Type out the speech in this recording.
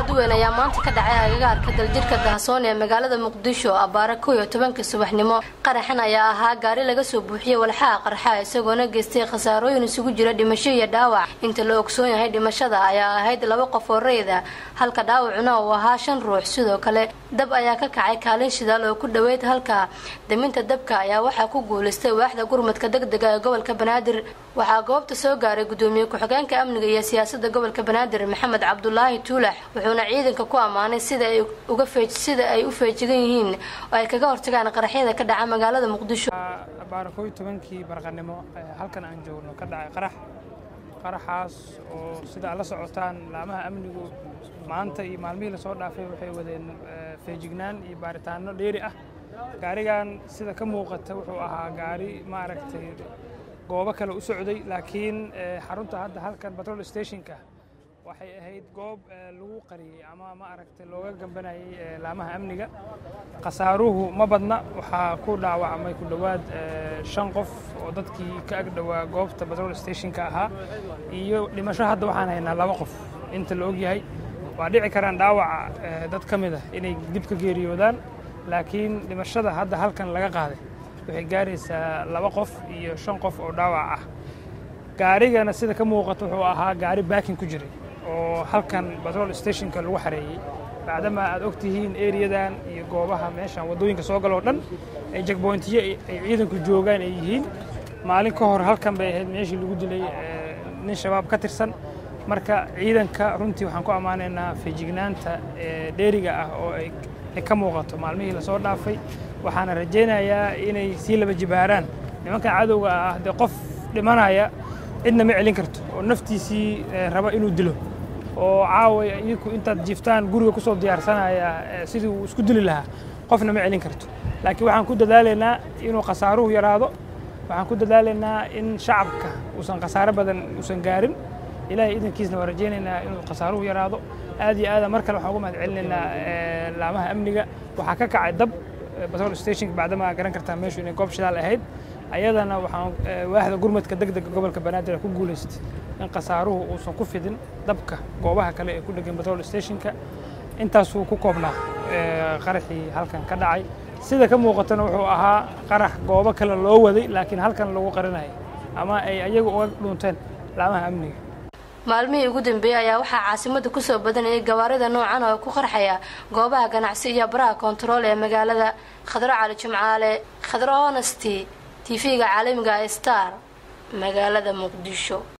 aada u weyn ayaa maanta ka dhacay agagaarka daljirka dahasoon ee magaalada muqdisho abbaare kow iyo tobanka subaxnimo qaraxan ayaa ahaa gaari laga soo buuxiyey walxaha qarxa isagoona geystay khasaarooyin isugu jira dhimasho iyo dhaawac inta la ogsoon yahay dhimashada ayaa ahayd laba qof oo rayda halka dhaawacuna uu ahaa shan ruux sidoo kale dab ayaa ka kacay kaalin shidaal oo ku dhoweyd halka daminta dabka ayaa waxaa ku guulaystay waaxda gurmadka degdega ee gobolka banaadir waxaa goobta soo gaaray gudoomiye ku-xigeenka amniga iyo siyaasada gobolka banaadir maxamed cabdulaahi tuulax wuxuuna ciidanka ku ammaanay sida ay uga feej sida ay u feejigan yihiin oo ay kaga hortagaan qaraxyada ka dhaca magaalada muqdisho baara kow iyo tobankii barqanimo halkan aan joogno ka dhacay qarax qaraxaas oo sida aad la socotaan laamaha amnigu maanta iyo maalmihii lasoo dhaafay waxay wadeen feejignaan iyo baaritaano dheeri ah gaarigan sida ka muuqata wuxuu ahaa gaari maaragtay goobo kale u socday laakiin xarunta hadda halkan batrol stationka waxay ahayd goob lagu qariyey ama ma aragtay looga gambanayay laamaha amniga khasaaruhu ma badna waxaa ku dhaawacmay ku dhowaad shan qof oo dadkii ka ag dhowaa goobta batrol stationka ahaa iyo dhimasho hadda waxaan haynaa laba qof inta la ogyahay waa dhici karaan dhaawaca dad ka mid ah inay dib ka geeriyoodaan laakiin dhimashada hadda halkan laga qaaday waxay gaaraysaa laba qof iyo shan qof oo dhaawac ah gaarigana sida ka muuqata wuxuu ahaa gaari baakin ku jiray oo halkan batrol stationka lagu xareeyey bacdama aad og tihiin eriyadan iyo goobaha meeshan waddooyinka soo galoo dhan ay jagboyntiyo ay ciidanku joogaan ay yihiin maalin ka hor halkan bay ahayd meeshii lagu dilay nin shabaab ka tirsan marka ciidanka runtii waxaan ku ammaanaynaa feejignaanta dheeriga ah oo ay ka muuqato maalmihii lasoo dhaafay waxaana rajaynayaa inay sii laba jibaaraan nimankan cadowga ah dee qof dhimanaya cidna ma celin karto oo naftiisii raba inuu dilo oo caaway idinku intaad jiiftaan guriga ku soo diyaarsanaya sidii uu isku dili lahaa qofna ma celin karto laakiin waxaan ku dadaalaynaa inuu khasaaruhu yaraado waxaan ku dadaalaynaa in shacabka uusan khasaaro badan uusan gaarin ilaahay idankiisna waa rajaynaynaa inuu khasaaruhu yaraado aad iyo aada mar kale waxaan ugu mahad celinaynaa laamaha amniga waxaa ka kacay dab batrol stationka bacdama garan kartaa meeshu inay goob shidaal ahayd ayadana waxaan waaxda gurmadka degdega gobolka banaadir ku guulaystay in khasaaruhu uusan ku fidin dabka goobaha kale ee ku dhegan batrol stationka intaasuu ku koobnaa qaraxii halkan ka dhacay sida ka muuqatana wuxuu ahaa qarax goobo kale loo waday laakiin halkan lagu qarinayay ama ay ayagu uga dhuunteen laamaha amniga maalmihii ugu dambeeyey ayaa waxaa caasimada kusoo badanayay gawaarida noocan oo ku qarxaya goobaha ganacsi iyo baraha kontarool ee magaalada khadro cali jimcaale khadro honesty tv-ga caalamiga star magaalada muqdisho